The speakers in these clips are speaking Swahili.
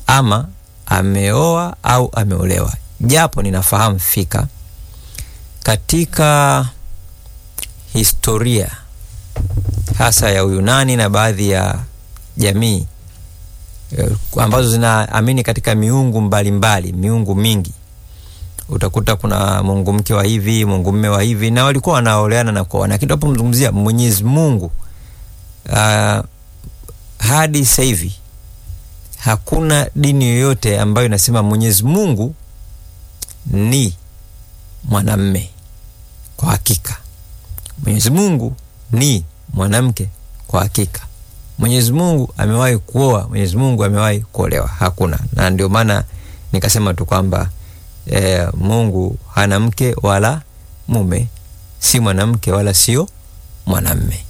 ama ameoa au ameolewa, japo ninafahamu fika katika historia hasa ya Uyunani na baadhi ya jamii eh, ambazo zinaamini katika miungu mbalimbali mbali, miungu mingi utakuta kuna mungu mke wa hivi mungu mme wa hivi na walikuwa wanaoleana na kuoana, lakini tunapomzungumzia Mwenyezi Mungu uh, hadi sasa hivi hakuna dini yoyote ambayo inasema Mwenyezi Mungu ni mwanamme kwa hakika. Mwenyezi Mungu ni mwanamke kwa hakika. Mwenyezi Mungu amewahi kuoa, Mwenyezi Mungu amewahi kuolewa, hakuna. Na ndio maana nikasema tu kwamba e, Mungu hana mke wala mume, si mwanamke wala sio mwanamme.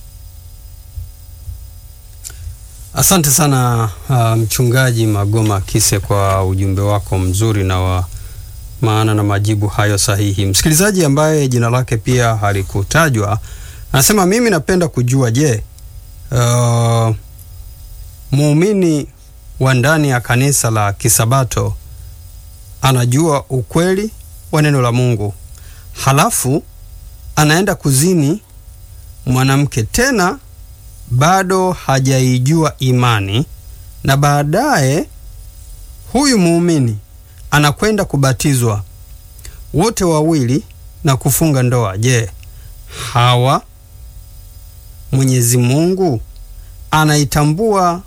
Asante sana uh, mchungaji Magoma Kise kwa ujumbe wako mzuri na wa maana na majibu hayo sahihi. Msikilizaji ambaye jina lake pia halikutajwa anasema, mimi napenda kujua, je, uh, muumini wa ndani ya kanisa la Kisabato anajua ukweli wa neno la Mungu halafu anaenda kuzini mwanamke tena bado hajaijua imani na baadaye huyu muumini anakwenda kubatizwa wote wawili na kufunga ndoa. Je, hawa Mwenyezi Mungu anaitambua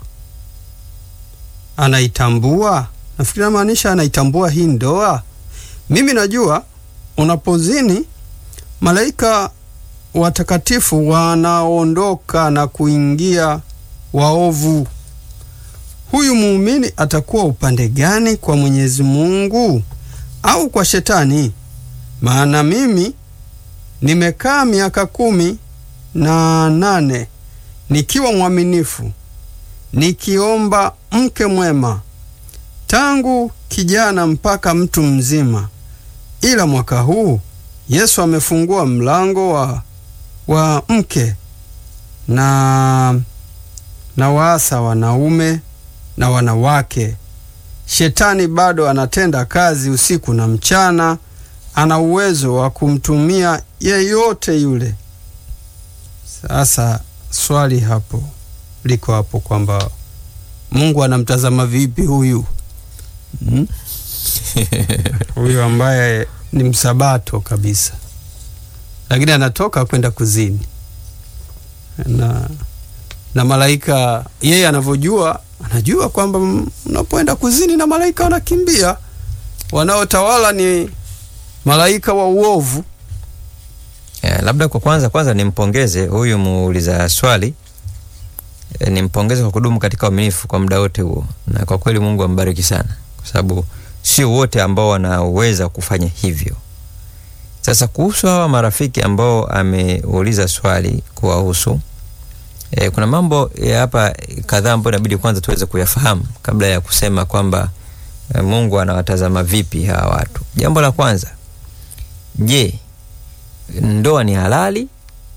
anaitambua? Nafikiri namaanisha anaitambua hii ndoa. Mimi najua unapozini malaika watakatifu wanaondoka na kuingia waovu. Huyu muumini atakuwa upande gani, kwa Mwenyezi Mungu au kwa Shetani? Maana mimi nimekaa miaka kumi na nane nikiwa mwaminifu, nikiomba mke mwema tangu kijana mpaka mtu mzima, ila mwaka huu Yesu amefungua mlango wa wa mke na na waasa wanaume na wanawake. Shetani bado anatenda kazi usiku na mchana, ana uwezo wa kumtumia yeyote yule. Sasa swali hapo liko hapo kwamba Mungu anamtazama vipi huyu hmm? huyu ambaye ni msabato kabisa lakini anatoka kwenda kuzini na, na malaika yeye anavyojua, anajua kwamba mnapoenda kuzini na malaika wanakimbia, wanaotawala ni malaika wa uovu. Yeah, labda kwa kwanza kwanza nimpongeze huyu muuliza swali e, nimpongeze kwa kudumu katika uaminifu kwa muda wote huo, na kwa kweli Mungu ambariki sana, kwa sababu sio wote ambao wanaweza kufanya hivyo. Sasa kuhusu hawa marafiki ambao ameuliza swali kuwahusu, e, kuna mambo ya hapa kadhaa ambayo inabidi kwanza tuweze kuyafahamu kabla ya kusema kwamba e, Mungu anawatazama vipi hawa watu. Jambo la kwanza, je, ndoa ni halali?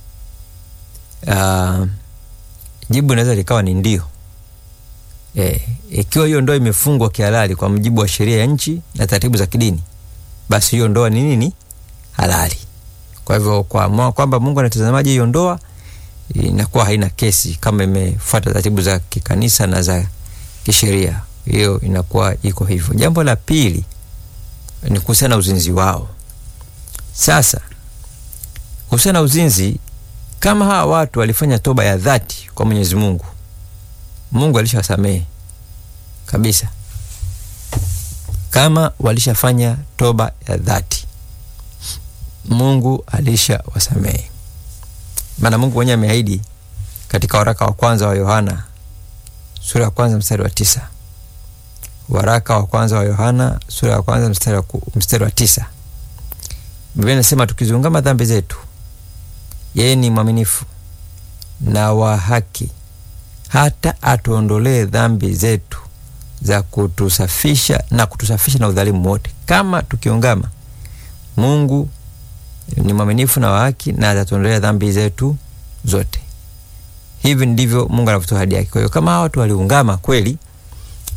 Uh, jibu inaweza likawa ni ndio. E, ikiwa hiyo ndoa imefungwa kihalali kwa mujibu wa sheria ya nchi na taratibu za kidini, basi hiyo ndoa ni nini? halali. Kwa hivyo kwa kwamba Mungu anatazamaje hiyo ndoa inakuwa haina kesi kama imefuata taratibu za kikanisa na za kisheria, hiyo inakuwa iko hivyo. Jambo la pili ni kuhusiana na uzinzi wao. Sasa kuhusiana na uzinzi, kama hawa watu walifanya toba ya dhati kwa Mwenyezi Mungu, Mungu alishawasamehe kabisa, kama walishafanya toba ya dhati Mungu alisha wasamehe, maana Mungu mwenyewe ameahidi katika waraka wa kwanza wa Yohana sura ya kwanza mstari wa tisa. Waraka wa kwanza wa Yohana sura ya kwanza mstari wa, mstari wa tisa, Biblia inasema tukiziungama dhambi zetu, yeye ni mwaminifu na wa haki hata atuondolee dhambi zetu za kutusafisha na kutusafisha na udhalimu wote. Kama tukiungama, Mungu ni mwaminifu na wa haki na atatuondolea dhambi zetu zote. Hivi ndivyo Mungu anavyotoa ahadi yake. Kwa hiyo kama hawa watu waliungama kweli